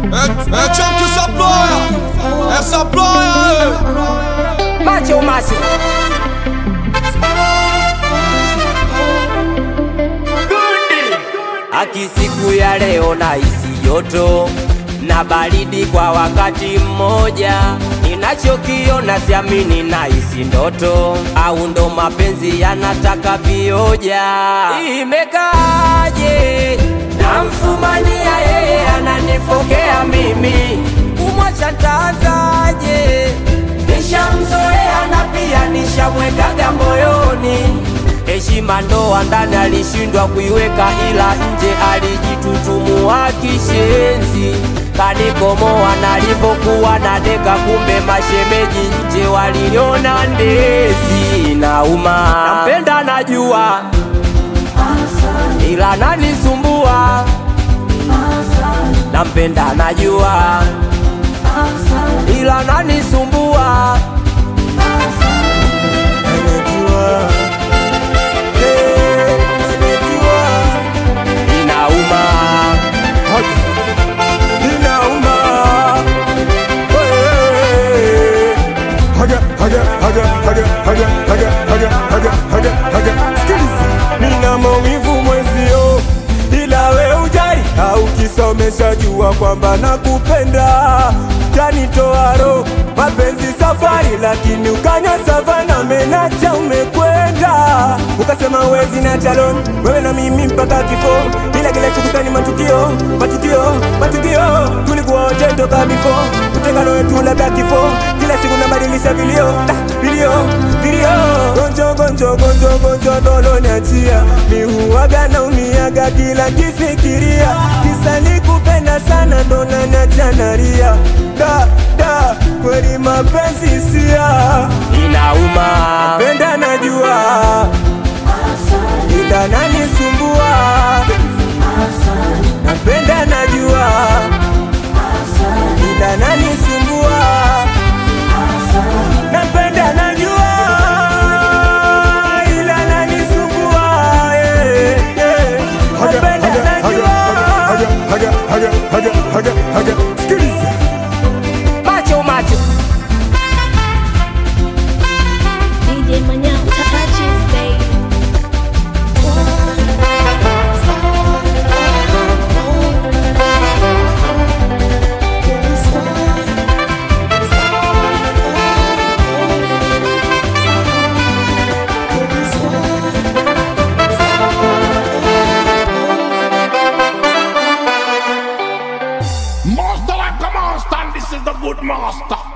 É, é tchan que essa ploia, essa ploia, Macho macho Aki siku ya leo na isi joto na baridi kwa wakati mmoja, ninachokiona siamini na isi ndoto, au ndo mapenzi yanataka vioja. Imekaaje namfumania yeye ananifokea mimi, kumwacha ntaanzaje? Nishamzoea na pia nishamwekaga moyoni heshima ndoa ndani alishindwa kuiweka, ila nje alijitutumua kishenzi, kanikomoa nalivyokuwa na deka, kumbe mashemeji nje waliniona ndezi. Nauma, nampenda najua, ila nanisumbua. Nampenda najua, ila nanisumbua. Inauma, Inauma. Hey. Haga, haga, haga, haga, haga, haga, haga, haga, haga, haga. Sikiliza. Nina maumivu mwezio, ila we ujari au kisa umeshajua kwamba nakupenda, tanitoa roho mapenzi safari, lakini ukanya savana menacha umekwenda, ukasema wezi na chalon wewe na mimi mpaka kifo, ila kila siku tani matukio matukio matukio, tulikuwa wote toka bifo, utengano wetu labda kifo, kila siku nabadilisha vilio ah, vilio vilio, gonjo gonjo gonjo gonjo dolo niachia, mi huwaga naumiaga kila kifikiria, kisa nikupenda sana ndo naniacha nalia da da, kweli mapenzi sia inauma. penda najua ila nanisumbua napenda najua ila nanisumbua napenda najua ila nanisumbua eh, eh. napenda najua sikiliza Macho macho DJ Manhã, touches, baby. Master like a master, and this is the good master.